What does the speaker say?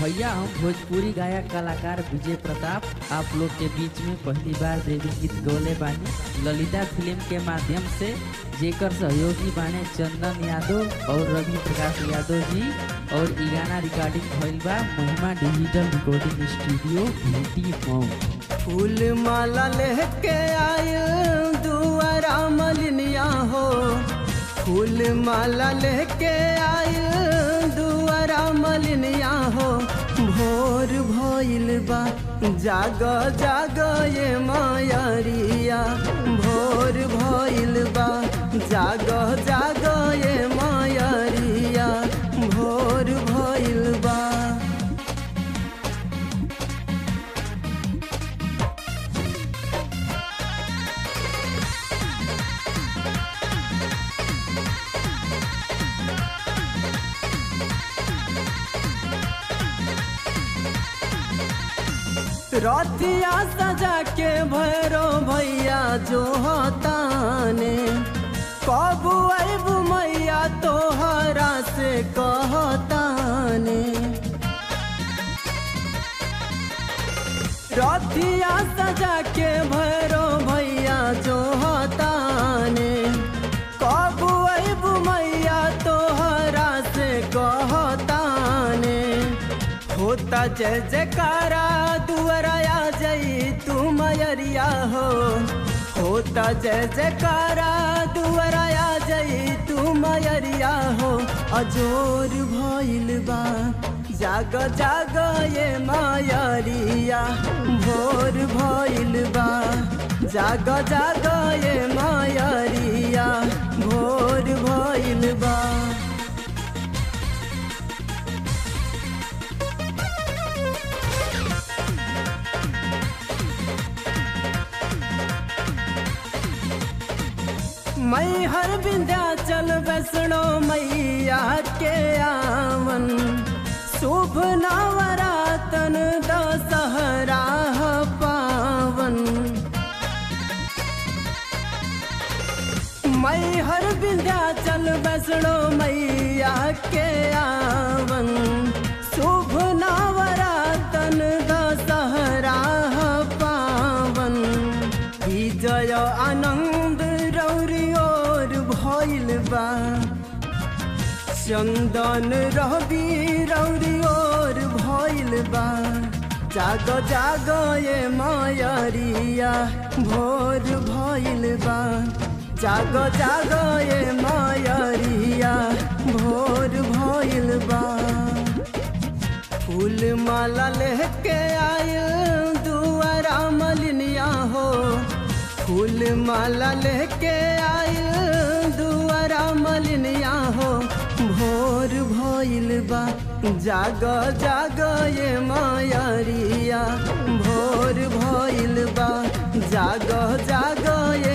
भैया हम भोजपुरी गायक कलाकार विजय प्रताप आप लोग के बीच में पहली बार देवी गीत गौले बानी ललिता फिल्म के माध्यम से जेकर सहयोगी बाने चंदन यादव और रवि प्रकाश यादव जी और इ गाना रिकॉर्डिंग भइल बा Mahima digital recording studio Bhiti Mau फूल माला लेके आयल दुआरा मलिनिया हो फूल माला लेके आयल दुआरा मलिनिया हो भोर भइल बा जाग जाग ये मायरिया भोर भइल बा जाग जाग ये मायरिया भोर भइल बा रतिया सजा के भैरो भैया जो हताने कब अबू मैया तोहरा से कहताने रतिया सजा के भैरो भैया जो हताने कब अबू मैया तोहरा से कहताने होता जय जयकारा दुआराया जई तू मयरिया हो होता जय जयकारा दुआराया जई तू मयरिया हो अजोर भइल बा जाग जाग ये मायरिया भोर भइल बा जाग जाग ये मायरिया भोर भइल बा मैं हर विंध्याचल वैष्णो मैया के आवन शुभ नवरातन दशहरा पावन मैं हर विंध्याचल वैष्णो मैया के आवन शुभ नवरातन दशहरा पावन विजय आनंद रौरी और भइल बा चंदन रवि रौरी और भइल बा जाग जाग ये मायरिया भोर भइल बा जाग जाग ये मायरिया भोर भइल बा फूल माला लेके आयल दुआरा मलिनिया हो फूल माला लेके आयल दुआरा मलिनिया हो भोर भइल बा जाग जाग ये मायरिया भोर भइल बा जाग जाग ये